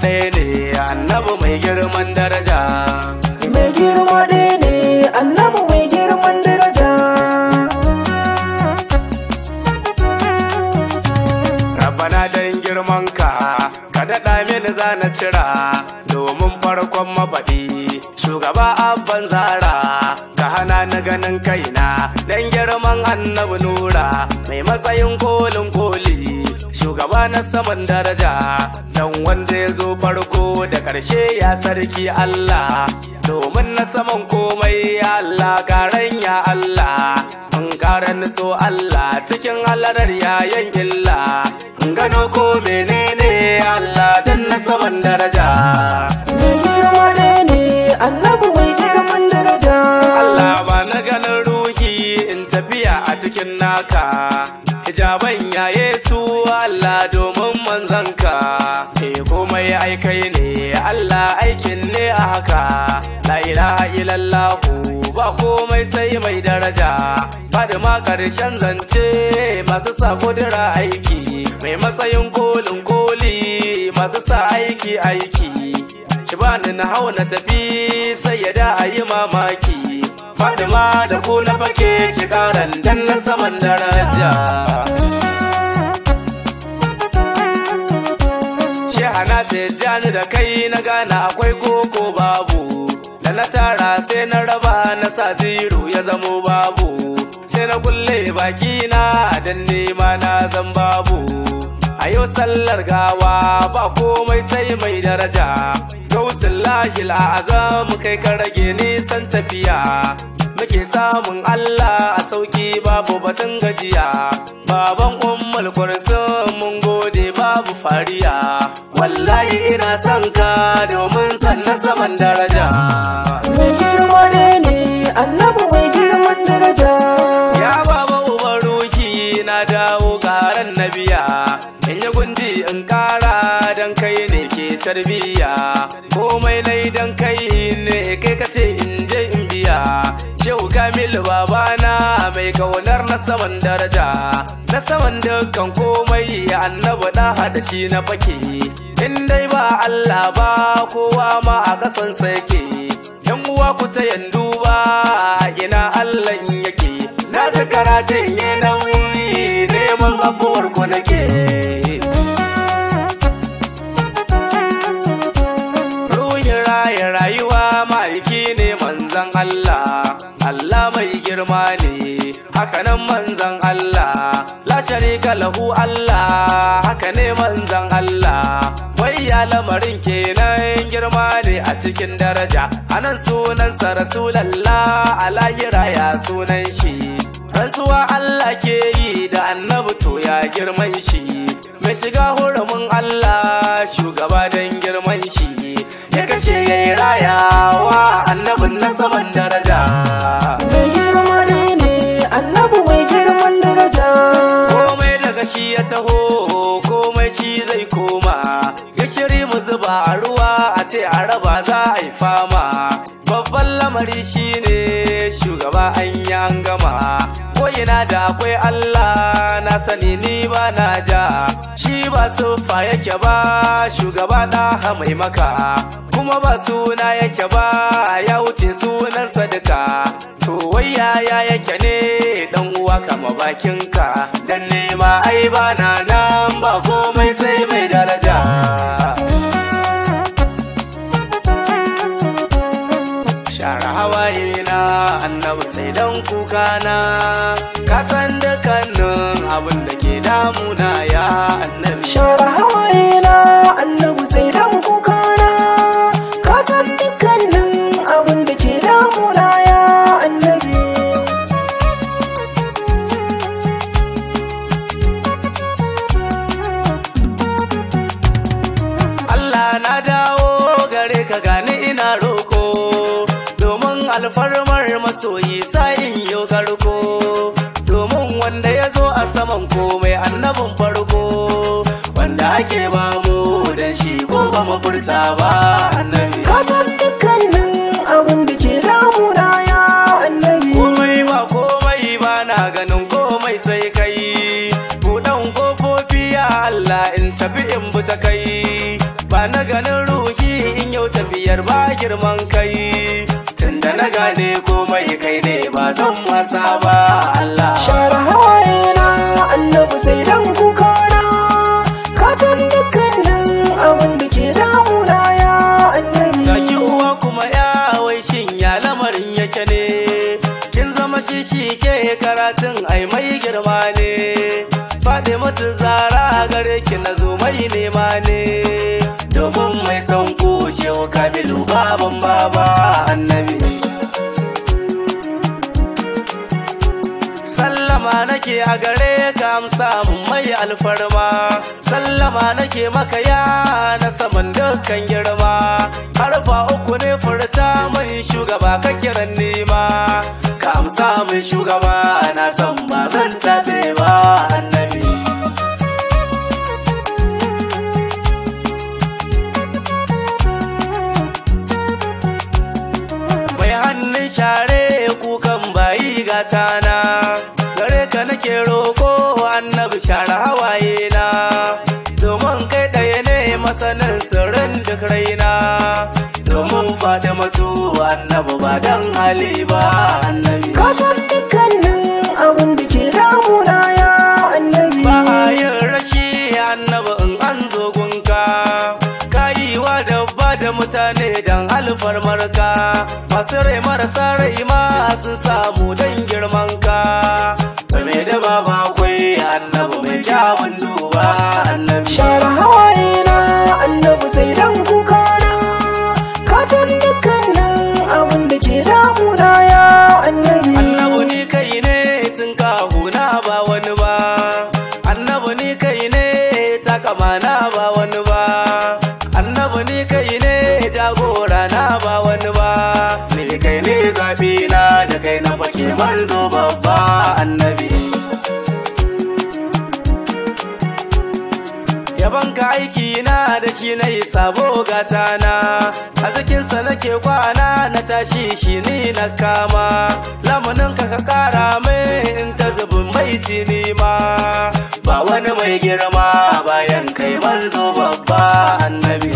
ɗaya ne annabi mai girman daraja mai girma ɗaya ne annabi mai girman daraja Rabbana dan girman ka ka daɗa mini zana cira domin farkon mabaɗi shugaba abban zara ka hana ni ganin kaina dan girman annabi nura mai matsayin kolin koli shugaba na saman daraja dan wanda ya zo farko da ƙarshe ya sarki Allah domin na saman komai ya Allah karen ya Allah in ƙara nutso Allah cikin halarar yayan illa in gano ko menene Allah dan na saman daraja mai girma ɗaya ne annabi mai girman daraja Allah ba na ganin ruhi in tafiya a cikin naka hijaban ya Yesu Allah domin manzanka e komai aikai ne Allah aikin ne a haka la ilaha illallahu ba komai sai mai daraja faɗi ma ƙarshen zance masu sa kudura aiki mai matsayin kolin koli masu sa aiki aiki ki bani na hau na tafi sai ya da a yi mamaki Fatima da ku na fake ki karan dan na saman daraja Shehana Tijjani da kai na gana akwai koko babu da na tara sai na raba na sa ziro ya zamo babu sai na kulle baki na dan nema na zan babu a yau sallar gawa ba komai sai mai daraja gausin lahil azam kai ka rage nisan tafiya muke samun Allah a sauki babu batun gajiya baban ummul kursun mun gode babu fariya wallahi ina son ka domin sannan saman daraja mai girma ɗaya ne annabi mai girman daraja ya baba uban ruki na dawo garan nabiya in yi gundi in kara dan kai ne ke tarbiya komai nai dan kai ne kai ka ce in je in biya shehu kamil babana mai kaunar na saman daraja na saman dukkan komai ya annaba da hada shi na fake in dai ba Allah ba kowa ma a kasan yake yan uwa ku ta yandu ba ina Allah yake na ta karatun ya nauyi neman abuwar ku nake ruhin raya rayuwa ma'aiki ne manzan Allah Allah mai girma ne hakanan manzan Allah la sharika lahu Allah haka ne manzan Allah wai ya lamarin kenan girma ne a cikin daraja anan sunansa rasulallah a lahira ya sunan shi rantsuwa Allah ke yi da annabi to ya girman shi mai shiga hurumin Allah shugaba don girman shi ya kashe ya yi rayawa annabin na saman daraja mai girma ɗaya ne annabi mai girman daraja komai daga shi ya taho komai shi zai koma gishiri mu zuba a ruwa a ce a raba za a yi fama babban lamari shine shugaba an yi an gama koyina da akwai Allah na sani ni ba na ja shi ba sufa yake ba shugaba da mai maka kuma ba suna yake ba ya wuce sunansa duka to wai yaya yake ne dan uwa kama bakinka dan nema ai ba na nan ba komai sai mai daraja share hawaye na annabi sai dan kuka na ka san dukkanin abin da ke damuna ya annabi share hawaye na annabi sai dan kuka na ka san dukkanin abin da ke damuna ya annabi Allah na dawo gare ka gani ina roko domin alfarmar masoyi sa'in yo garko domin wanda ya zo a saman komai annabin farko wanda ake ba mu dan shi ko ba mu furta ba annabi ka san dukkanin abin da ke damuna ya annabi komai ba komai ba na ganin komai sai kai buɗan kofofi ya Allah in tafi in bi ta kai ba na ganin girman kai tunda na gane komai kai ne ba zan wasa ba Allah share hawaye na annabi sai dan kuka na ka san dukkanin abin da ke damuna ya annabi Gaki uwa kuma ya wai shin ya lamarin yake ne kin zama shi shi ke karatun ai mai girma ne faɗi mutu zara gare ki na zo mai nema ne domin mai son kushewa kabilu baban baba annabi sallama nake a gare ka amsa mun mai alfarma sallama nake maka ya na saman dukkan girma harfa uku ne furta mai shugaba ka kiran nema ka amsa min shugaba na san ba zan tabe ba annabi mai hannun share kukan bayi gatana gare ka nake roko annabi share hawaye na domin kai ɗaya ne masanin sirrin duk raina domin fatimatu annabi ba dan hali ba annabi ka san dukkanin abin da ke damuna ya annabi ba a yin rashi annabi in an zo gunka kayiwa dabba da mutane dan alfarmarka masu rai marasa rai ma sun samu dan girmanka game da baba akwai annabi mai kyawun duba annabi share hawaye na annabi sai dan kuka na ka san dukkanin abin da ke damuna ya annabi annabi ni kai ne tun kahuna ba wani ba annabi ni kai ne takamana ba wani ba annabi ni kai ne jagora na ba wani ba ni kai ne zabi na da kai na fake manzo babba annabi yaban ka aiki na da shi na yi sabo gata na a cikinsa nake kwana na tashi shi ni na kama lamunin ka ka kara mai in ta zubin mai tini ma ba wani mai girma bayan kai manzo babba annabi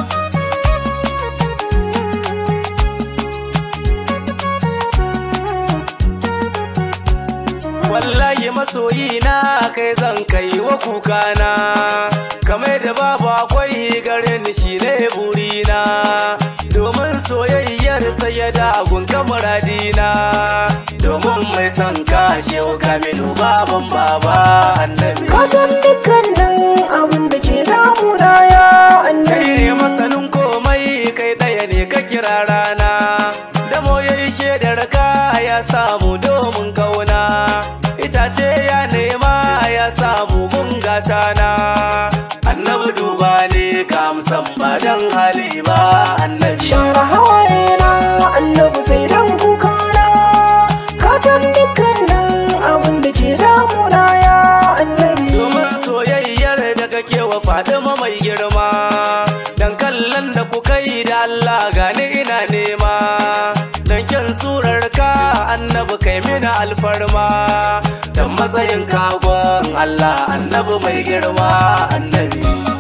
wallahi masoyi na kai zan kai wa kukana kamar da babu akwai gare ni shi ne burina domin soyayyar sai da gunka muradina domin mai son kashe wa kamilu baban baba annabi ka san dukkanin abin da ke damuna ya kai annabi ne masanin komai kai ɗaya ne ka kira rana da moyayi shaidar ka ya samu domin kauna itace ya nema ya samu gungata na annabi duba ne ka amsan ba dan hali ba annabi share hawaye na annabi sai dan kuka na ka san dukkanin abin da ke damuna ya annabi domin soyayyar da kake wa Fatima mai girma dan kallon da kuka yi da Allah gani ina nema dan kyan surar ka annabi kai mina alfarma dan matsayin kagon Allah annabi mai girma annabi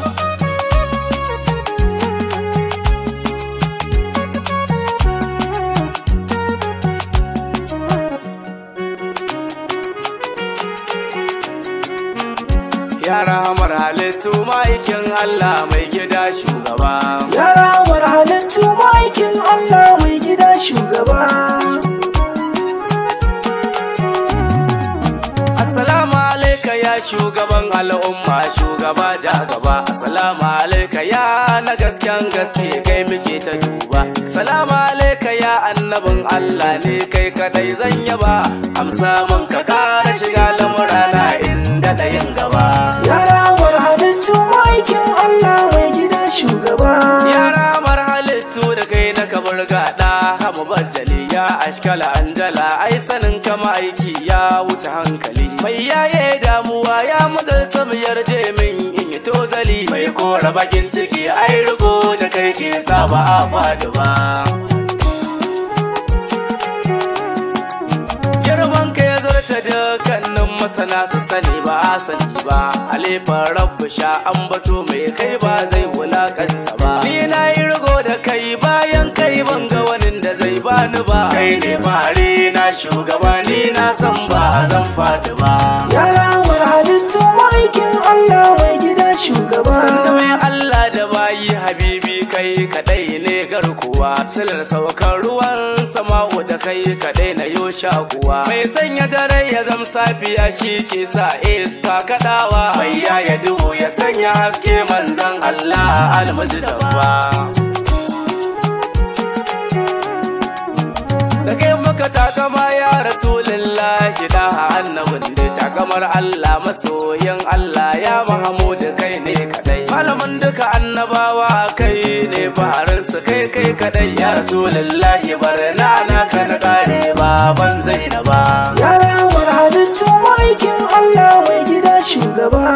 Yara hamar halittu ma'aikin Allah mai gida shugaba. Yara war halittu ma'aikin Allah mai gida shugaba. Assalamu alaika ya shugaban al'umma shugaba ja gaba. Assalamu alaika ya na gasken gaske kai muke ta duba. Assalamu alaika ya annabin Allah ne kai kadai zan yaba. Amsa mun ka kara shiga lamurana inda da yin gaba. Yara war halittu ma'aikin Allah mai gida shugaba. Yara mar halittu da kai na kabar gada hamu bajali ya ashkala anjala ai sanin kama aiki ya wuce hankali mai yaye damuwa ya mudar samu yarje min in yi tozali mai kora bakin ciki ai rubo da kai ke sa ba a faɗi ba girman ka ya zarta dukkanin masana su sani ba a sani ba alifan rabu sha an bato mai kai ba zai wulakanta ba ni na yi rigo da kai bayan ka dai ban ga wani da zai bani ba kai ne fari na shugaba ni na san ba zan fadi ba Ya lamar halittu ma'aikin Allah mai gida shugaba sanda mai Allah da bayi habibi kai kadai ne garkuwa silar saukar ruwan sama'u da kai kadai na yo shakuwa mai sanya dare ya zam safiya shi ke sa iska kadawa mai yaya duhu ya sanya haske manzan Allah almujtaba da kai maka takama ya rasulullahi da annabin da takamar Allah masoyin Allah ya Mahamudu kai ne kadai malamin duka annabawa kai ne farinsu kai kai kadai ya rasulullahi barna na kan kare baban Zainaba Ya lamar halittu ma'aikin Allah mai gida shugaba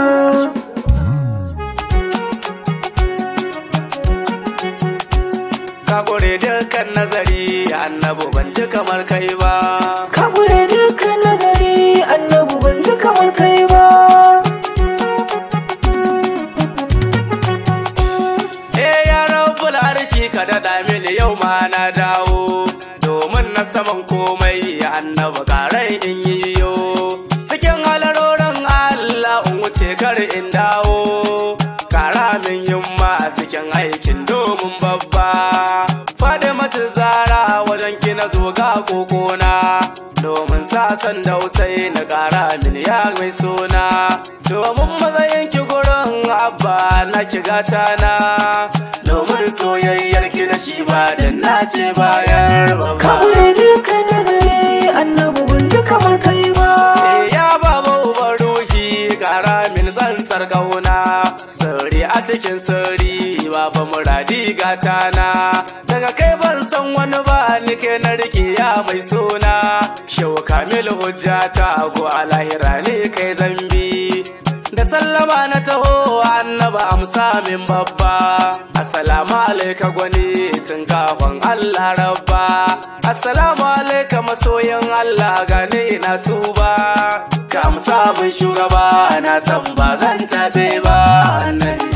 ka kore dukkan nazari annabu ban ji kamar kai ba Ka gure dukkan nazari annabu ban ji kamar kai ba Eh ya rabbul arshi ka daɗa mini yau ma na dawo domin na saman komai annabi ƙarai in yi yo cikin halarorin Allah in wuce kar in dawo ƙara min yamma a cikin aikin domin babba Fadimatu Zara wajen ki na zo ga kokona domin sasan dausai na ƙara min ya mai suna domin matsayin ki gurin abba na ki gata na domin soyayyar ki da shi ba da na ce bayar Ka ba gure dukkan nazari annabu ban ji kamar kai ba Eh, ya baba uban ruhi ƙara min tsantsar ƙauna sirri a cikin sirri baba muradi gata na daga kai ban san wani ba ni ke na rike ya mai suna shau kamil hujjata ko a lahira ne kai zambi da sallama na taho annaba amsa min babba assalamu alaika gwani tun kafin Allah rabba assalamu alaika masoyin Allah gane na tuba ka amsa min shugaba na san ba zan tabe ba annabi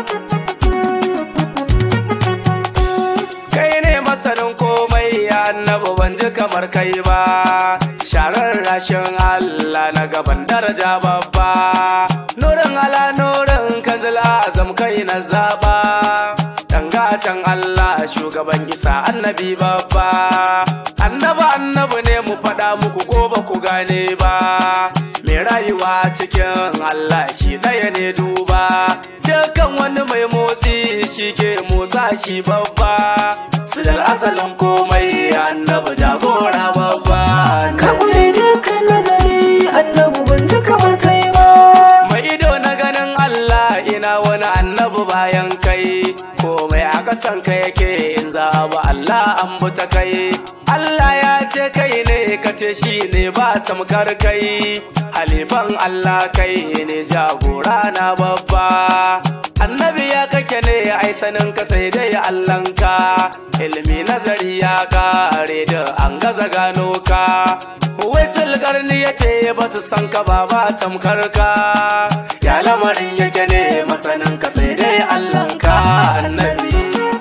kai ne masanin komai annabi ban ji kamar kai ba sharar rashin Allah na gaban daraja babba nurin ala nurin kanzil azam kai na zaba dangatan Allah shugaban isa annabi babba annabi annabi ne mu faɗa muku ko ba ku gane ba mai rayuwa cikin Allah shi ɗaya ne duba dukkan wani mai motsi shi ke motsa shi babba silar asalin komai annabi jagora babba Ka gure dukkan nazari annabu ban ji kamar kai ba mai ido na ganin Allah ina wani annabi bayan kai komai a kasan ka yake in zaba Allah an buta kai Allah ya ce kai ne ka ce shi ne ba tamkar kai halifan Allah kai ne jagora na babba annabi ya kake ne ai sanin ka sai dai Allahnka ilmi nazari ya kare da an gaza gano ka wai sulgarni ya ce ba su san ka ba ba tamkar ka ya lamarin yake ne masanin ka sai dai Allahnka annabi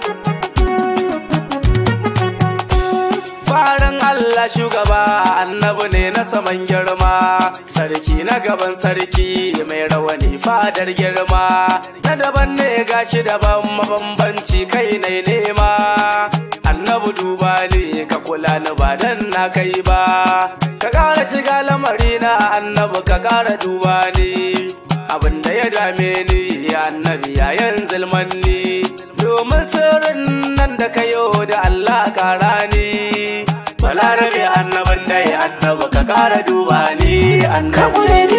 farin Allah shugaba annabi ne na saman girma sarki na gaban sarki mai rawani fadar girma na daban ne gashi daban mabambanci kai ne nema annabi duba ne ka kula ni ba dan na kai ba ka ƙara shiga lamari na annabi ka ƙara duba ni abin da ya dame ni annabi yayin zulmanni domin sirrin nan da kayo da Allah kara ni balarabe annabin dai annabi ka kara duba ni Ka annabi gure